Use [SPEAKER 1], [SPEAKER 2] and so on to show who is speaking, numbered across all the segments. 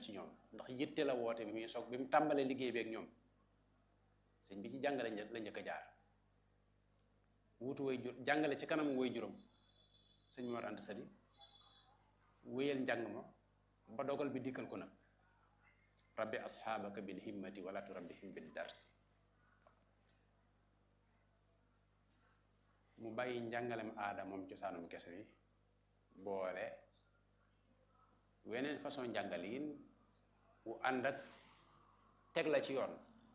[SPEAKER 1] ci ñoom ndax yitte la woote bi muy soog bi mu tàmbalee liggéey bi ak ñoom sëñ bi ci jàngale la njëkk a jaar wuutu way jur jàngale ci kanam way juróom sëñ Mor Anta Sali wéyal njàng ma ba dogal bi dikkal ko nag rabbi asxaabaka bil himmati wala turabbihim bil dars mu bàyyi njàngalem aada moom cosaanum kese bi boole weneen façon njàngaliin wu ànd ak teg la ci yoon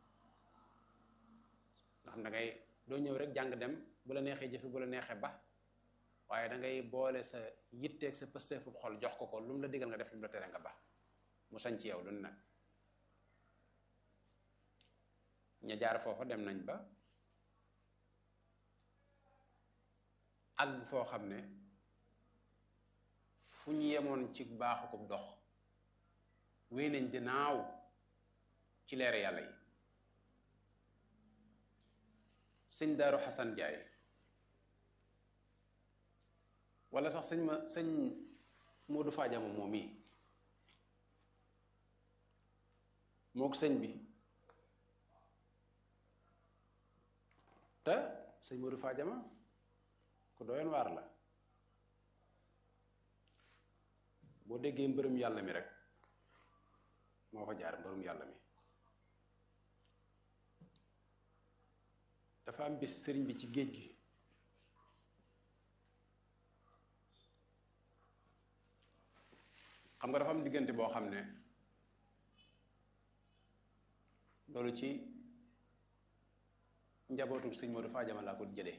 [SPEAKER 1] nga xam da ngay doo ñëw rek jàng dem bu la neexee jëfe bu la neexee ba waaye da ngay boole sa yitteeg sa pësteefu xol jox ko ko lu mu la digal nga def lu mu la tere nga ba mu sañ ci yow lu nag ña jaar foofa dem nañ ba àgg foo xam ne fu ñu yemoon ci baaxu ko dox wéy nañ di naaw ci leer yàlla yi sëñ Daaru Xasan Jaay wala sax sëñ ma sëñ Moodu Faajama moom yi mook sëñ bi te sëñ Moodu Faajama ku doyoon waar la boo déggee mbërëm yàlla mi rek moo fa jaar mbërëm yàlla mi dafa am bis sëriñ bi ci géej gi xam nga dafa am diggante boo xam ne loolu ci njabootu sëñ Modou Fadiama laa ko jëlee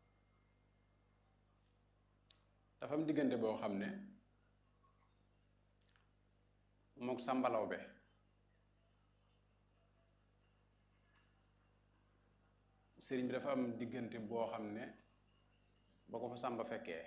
[SPEAKER 1] dafa am diggante boo xam ne mook sàmbalaw be sëriñ bi dafa am diggante boo xam ne ba ko fa sàmba fekkee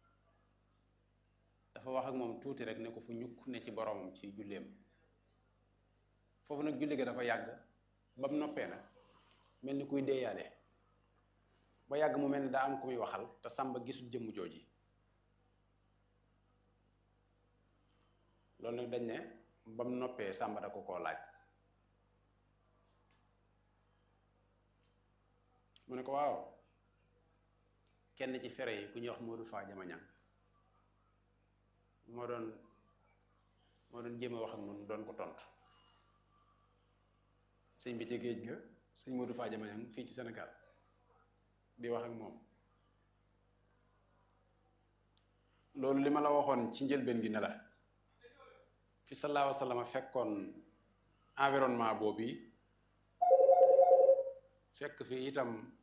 [SPEAKER 1] dafa wax ak moom tuuti rek ne ko fu ñukk ne ci boromam ci julleem foofu nag julli ga dafa yàgg ba mu noppee nag mel ni kuy deeyaale ba yàgg mu mel ni daa am ku muy waxal te sàmba gisul jëmm jooji loolu nag dañ ne ba mu noppee sàmba da ko koo laaj mu ne ko waaw kenn ci fere yi ku ñuy wax Modou Fadiama Niang moo doon moo doon jéem a wax ak noonu doon ko tontu sëñ bi ci géej ga sëñ Modou Fadiama Niang fii ci Sénégal di wax ak moom loolu li ma la waxoon ci njëlbeen gi ne la fi sallallahu alayhi wa sallam fekkoon environnement boobu fekk fi itam